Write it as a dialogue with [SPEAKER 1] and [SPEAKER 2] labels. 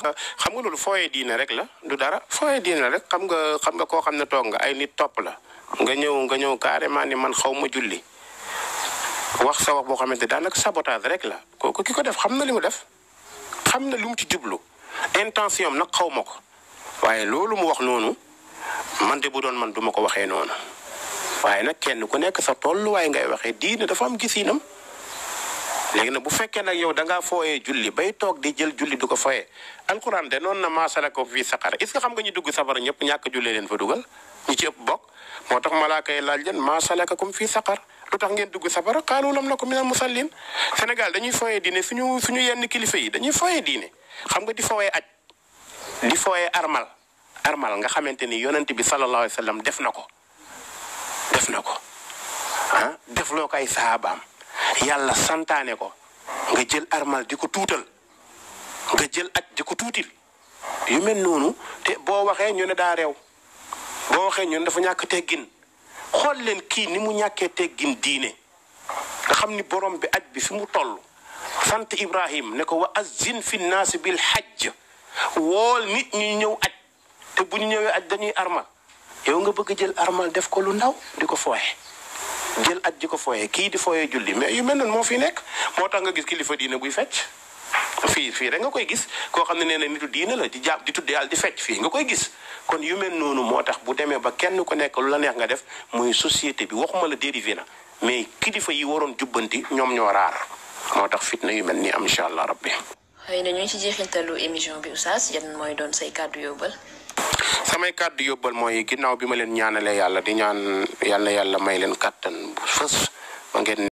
[SPEAKER 1] wax xam nga loolu fooyee diine rek la du dara fooyee diine rek xam nga xam nga koo xam ne toog nga ay nit topp la nga ñëw nga ñëw carrément ni man xaw ma julli wax sa wax boo xamante daanaka sabotage rek la kooku ki ko def xam na li mu def xam na li mu ci jublu intention am nag xaw ma ko waaye loolu mu wax noonu man de bu doon man duma ko waxee noonu waaye nag kenn ku nekk sa tolluwaay ngay waxee diine dafa am gisinam léegi nag bu fekkee nag yow da ngaa fooyee julli bay toog di jël julli du ko fooyee alxuraan de noonu na maasala ko fii saqar est ce que xam nga ñu dugg safara ñëpp ñàkk jullee leen fa dugal ñi ci ëpp bokk moo tax malaaka yi laaj leen maasalakakum fii saqar lu tax ngeen dugg safara qaalu lam naku minal musallin Sénégal dañuy fooyee diine suñu suñu yenn kilifa yi dañuy fooyee diine xam nga di fooyee aj di fooyee armal armal nga xamante ni yonent bi sallallahu alayhi wa sallam def na ko def na ko ah defloo ko ay saabaam yàlla santaane ko nga jël armal di ko tuutal nga jël aj di ko tuutil yu mel noonu te boo waxee ñu ne daa réew boo waxee ñu ne dafa ñàkk teggin xool leen kii ni mu ñàkkee teggin diine nga xam ni borom bi aj bi fi mu toll sant Ibrahim ne ko wa azin fi naasi bil hajj wool nit ñi ñëw aj te bu ñu ñëwee aj dañuy armal yow nga bëgg jël armal def ko lu ndaw di ko fooye jël aj di ko fooye kii di fooye julli mais yu mel noonu moo fi nekk moo tax nga gis kilifa diine buy fecc fii fii rek nga koy gis koo xam ne nee na nitu diine la di jàpp di tudd yàlla di fecc fii nga koy gis kon yu mel noonu moo tax bu demee ba kenn ku nekk lu la neex nga def muy société bi waxuma la dérivé na mais kilifa yi waroon jubbanti ñoom ñoo raar moo tax fitna yu mel nii am incha allah rabbi
[SPEAKER 2] xëy na ñu ngi ci jeexintalu émission bi oustaz yan mooy doon say kàddu yóbbal.
[SPEAKER 1] samay kàddu yóbbal mooy ginnaaw bi ma leen ñaanalee yàlla di ñaan yàlla yàlla may leen kàttan bu fës ba ngeen